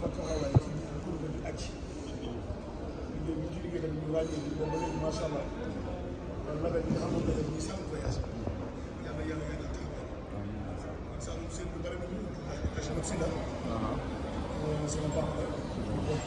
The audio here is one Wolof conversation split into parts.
ak taxawaay ci kuréel bi ak liggéey bi ci liggéey tamit ñu ràññee bi boobu ba léegi macha allah label bi nga xamoon ne muy Saloum voyage yàlla yàlla yàlla taxawaay man Saloum seen bu bëri na ñu Achmed Sida sama papa la bokk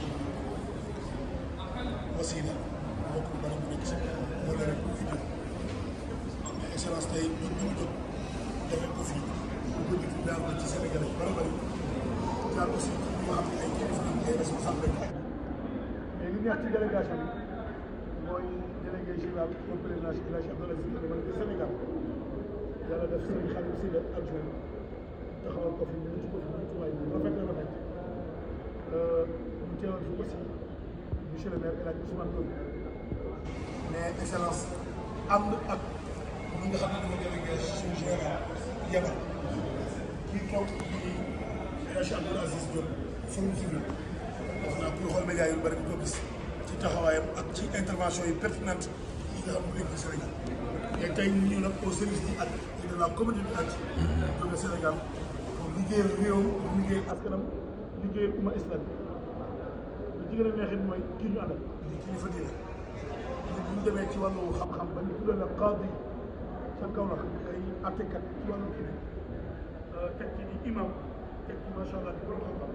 wasila bokk bu bëri bu nekk si moo la rek bu fi jóg mais excellence tey ñun ñu jóg defee ko fii bu ko def daal ci Sénégal yi bëri bëri jaar aussi ci ñi nga xam ne ay kilifa ay responsable lañ mais li neex ci délégation bi mooy délégué général au président El Hadj Abdoulaye Sy man de Sénégal yàlla def sëriñ Xalim Sy la adjoint taxawal ko fi ñu ci ko fi ñu tuwaay bu rafet la rafet ñu teewal fi aussi monsieur le maire El Hadj Ousmane Diop mais excellence ànd ak ñi nga xam ne dama délégué suñu général yebal kii toog di El Hadj Abdoul Aziz Diop forum civil def naa kuy xool médias yu bëri di ko gis ci taxawaayam ak ci intervention yi pertinente yi nga xam ne nekk Sénégal et tey ñu ñëw nag au service du ak de la communauté ak jóge Sénégal pour liggéeyal réewam pour liggéeyal askanam liggéeyal umma islam li ci gën a neexit mooy kii ñu àndal di kilifa diine ñu bu ñu demee ci wàllu xam-xam ba ñu tuddee la qaadi ca kaw la ay attekat ci wàllu kii teg ci di imam teg ci macha allah di borom xam-xam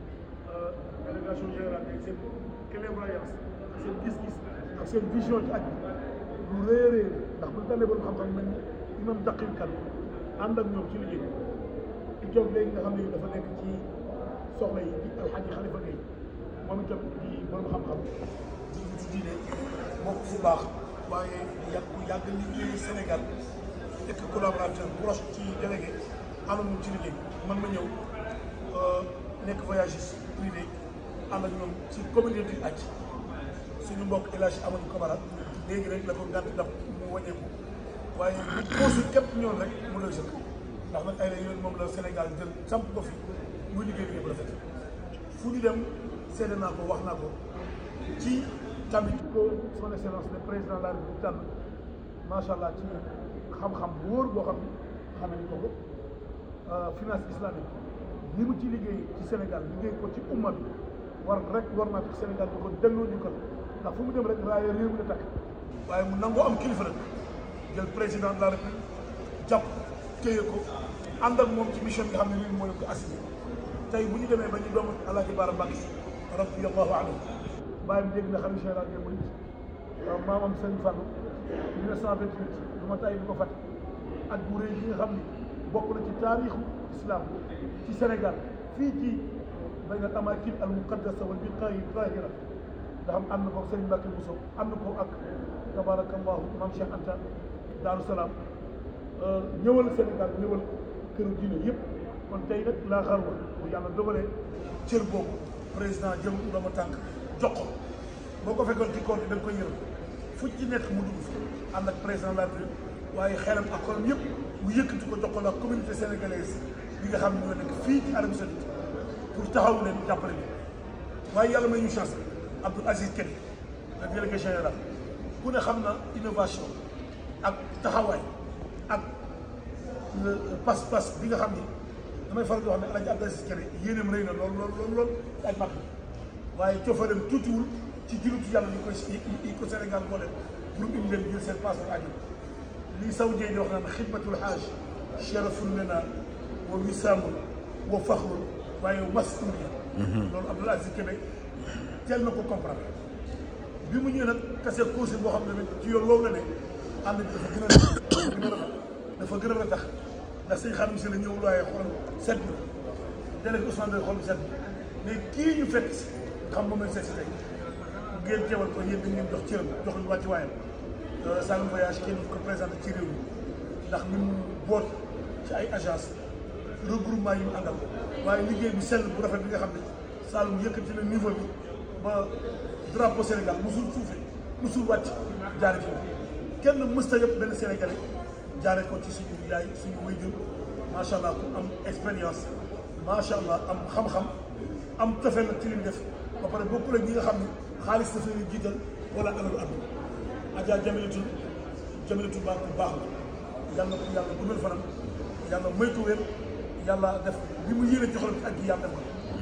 délégation générale ak seen clairvoyance ak seen gis-gis ak seen vision ci aj lu réerée ndax bu ñu tànnee borom xam-xam mel ni imam daqim kan ànd ak ñoom ci liggéey di toog léegi nga xam ne dafa nekk ci soxla yi di alxaaji xalifa Gueye moom itam di borom xam-xam di ci diine bokk fu baax waaye yàgg ku yàgg liggéey Sénégal nekk collaborateur proche ci délégué ànd moom ci liggéey man ma ñëw nekk voyagiste privé ànd ak ñoom ci communauté aj suñu mbokk El Hadj Amadou Camara léegi rek la ko gànt daf mu wàññeeku waaye bu consul képp ñoon rek mu lay sëkk ndax nag ay la yoon moom la Sénégal jël samp ko fi muy liggéey liggéey bu rafet fu ñu dem seede naa ko wax naa ko ci tamit ko son excellence le président de la République tànn macha allah ci xam-xam bu wóor boo xam ne xam nañu ko ko finance islamique li mu ci liggéey ci Sénégal liggéey ko ci umma bi war rek war naa tax Sénégal da ko delloo ñu ko ndax fu mu dem rek raaya réew mi la takk waaye mu nangoo am kilifa nag jël président de la république jàpp téye ko ànd ak moom ci mission bi nga xam ne nii mooy ko assigné tey bu ñu demee ba ñu doomu Alaaji Baara Mbàkke radiyallahu anhu bàyyi dégg na xam général des mourides maamam Sëriñ Fallou 1928 du ma tay di ko fàtte ak bu rëy bi nga xam ni bokk na ci taarixu islam ci Sénégal fii ci bayna al amakin al muqaddasa wal biqaayi tahira nga xam ànd ko Serigne Mbacke Bousso ànd ko ak tabarakallahu maam Cheikh Anta Daaru Salaam ñëwal Sénégal ñëwal këru diine yëpp kon tey nag laa xarwa bu yàlla dogalee cër boobu président jëm dooma tànk jox ko boo ko fekkoon ci koor bi da nga koy yërëm fu ci nekk mu dugg fi ànd ak président de la République waaye xelam ak xolam yëpp mu yëkkati ko jox ko la communauté sénégalaise bi nga xam ne ñoo nekk fii ci Arabie Saoudite pour taxawu leen jàppale leen waaye yàlla may ñu chance Abdoul Aziz Kene le délégué général ku ne xam na innovation ak taxawaay ak pas-pas bi nga xam ni damay faral di wax ne El Hadj Abdoul Aziz Kene yéeneem rëy na lool lool lool lool ay mag waaye cofareem tuutiwul ci jurutu yàlla yi koy yi ko Sénégal moo leen pour indi leen jël seen passeport aju lii saw jee di wax naan xidmatul xaaj sharafun lana wa wisaamun wa faxrun waaye masuuliya loolu Abdoul Aziz Kébé teel na ko comprendre bi mu ñëwee nag kase conseil boo xam ne ci yoon loolu la ne ànd bi dafa gën a gën a rafet dafa gën a ratax ndax sëñ Xaadim si la ñëwul waaye xool set na délégué Ousmane Doye xool set na mais kii ñu fekk si xam moom lañ seet si tey ngeen teewal ko yéen dañ leen jox cëram jox ñu wàcc waayam Saloum voyage kenn ko présenté ci réew mi ndax ni mu boot ci ay agence regroupement yi mu àndal waaye liggéey bi sell bu rafet bi nga xam ne Saloum yëkkati na niveau bi ba drapeau Sénégal musul suufe musul wàcc jaare fi kenn mësta yëpp benn Sénégalais jaare ko ci suñu yaay suñu wayjur macha allah ku am expérience macha allah am xam-xam am tofeel nag ci li mu def ba pare bokkul ak ñi nga xam ne xaalis dafa leen jiital wala alalu àdduna Adja Jamilatu Jamilatu baax bu baax la yàlla ko yàlla guddal fanam yàlla may ko wér yàlla def li mu yéene ci xolam ci ak gi yàlla def ko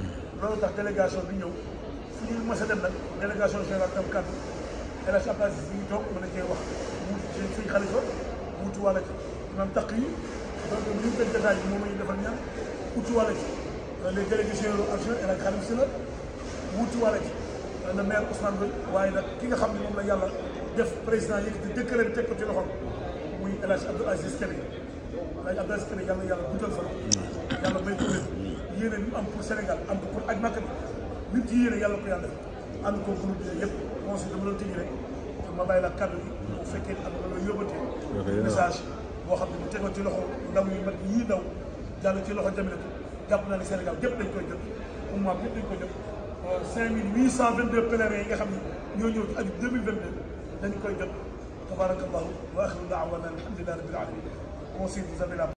loolu tax délégation bi ñëw fu ñu mës a dem nag délégation générale tam kàddu El Hadj Abdoulaye Cissé bi ñu toog mën a cee wax mu suñ xalifa wuutu wàlla ci imam taq yi donc bu ñu tëj jotaay bi moom la ñu defal ñaan wuutu wàlla ci les délégués généraux action El Hadj Khadim Sylla wuutu wàlla ci le maire Ousmane Doy waaye nag ki nga xam ne moom la yàlla def président yëkkati décret bi teg ko ci loxoom muy El Hadj Abdou Aziz Kébé El Hadj Abdou Aziz Kébé yàlla yàlla guddal fan yàlla may ko wér yéene ñu am pour Sénégal am ko pour aj Makka bi nit ci yéene yàlla ko yàlla def ànd ko groupe bi yëpp bon si dama doon tëjee rek ma bàyyi la kàddu gi bu fekkee am na loo yóbbatee message boo xam ne bu tegoo ci loxo ndaw yu mag yii ndaw jàll ci loxo jamile ko jàpp naa ne Sénégal gépp dañ koy jot umma bi dañ koy jot cinq mille huit cent vingt deux pèlerins yi nga xam ne ñoo ñëw ci aju deux mille vingt deux dañ koy jot tabarakallahu wa axiru daawana alhamdulillahi rabbil alamin conseil vous avez la